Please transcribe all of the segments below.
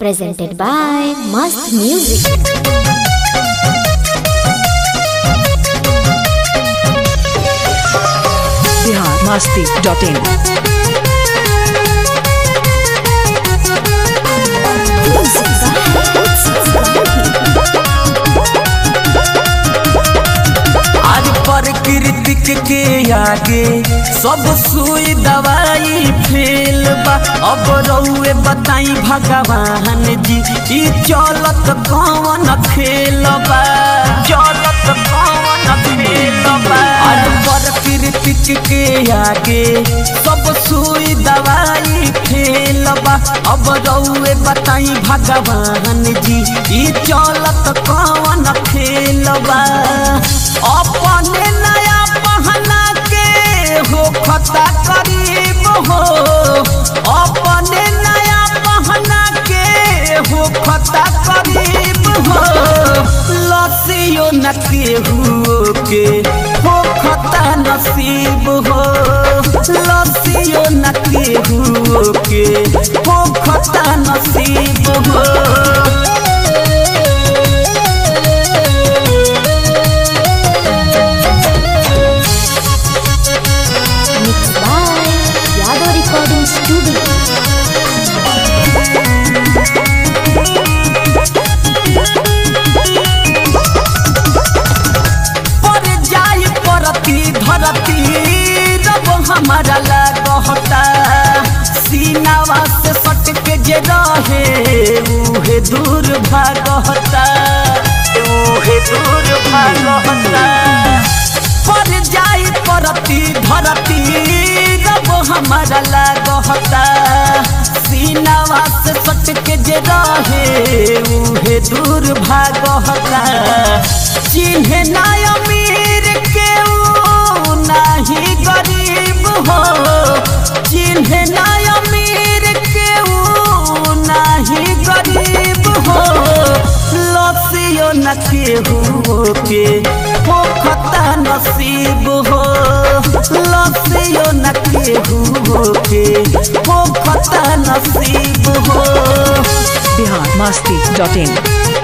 presented by Mast Music. Bihar Masti dot in आज प्रकृतिक के आगे सब सुई दवाई फेल बा अब रउए बताई भगवान जी ई चलत कौन खेल बा चलत कौन खेल बा आज प्रकृतिक के आगे सब सुई दवाई फेल बा अब रउए बताई भगवान जी ई चलत कौन खेल बा अपने नया पहना के हो खता करीब हो अपने नया पहना के हो खता करीब हो लसियो न केहू के हो खता नसीब हो लसियो न केहू के हो खता नसीब हो Mixed by Yadav Recording Studio. पर जाई परती धरती रब हमारा लागता सीनावा से सट के जे रहे उहे दूर भागता उहे दूर भागता पर जाई परती धरती रब हमारा लागता सीनावा से सट के जे रहे उहे दूर भागता चिन्हे ना अमीर के ऊ नाही गरीब हो चिन्हे ना अमीर के ऊ नाही गरीब हो लसियो न केहू के हो खता नसीब हो लसियो न केहू के हो खता नसीब हो बिहार मस्ती डॉट इन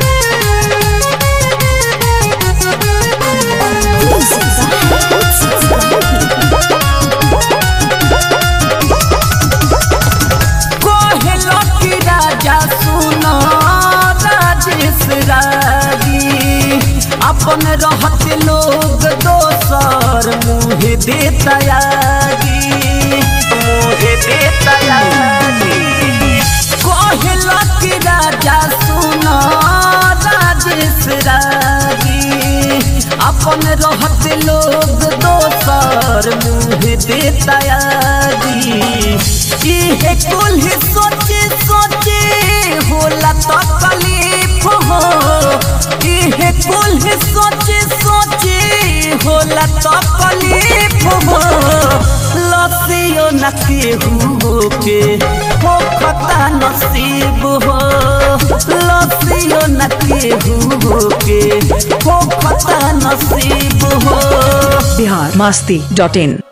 कोहेलो की राजा सुनो राजेश रागी अपन रहत लोग दोसर मुँह देता यागी मुँह देता यागी कोहेलो की राजा सुनो राजेश रागी अपन रहत लोग दोसर मुँह देता यागी इहे कुल ही सोचे सोचे होला तकलीफ हो इहे कुल ही सोचे सोचे होला तकलीफ हो लसियो न केहू के हो खता नसीब हो लसियो न केहू के हो खता नसीब हो बिहार मस्ती डॉट इन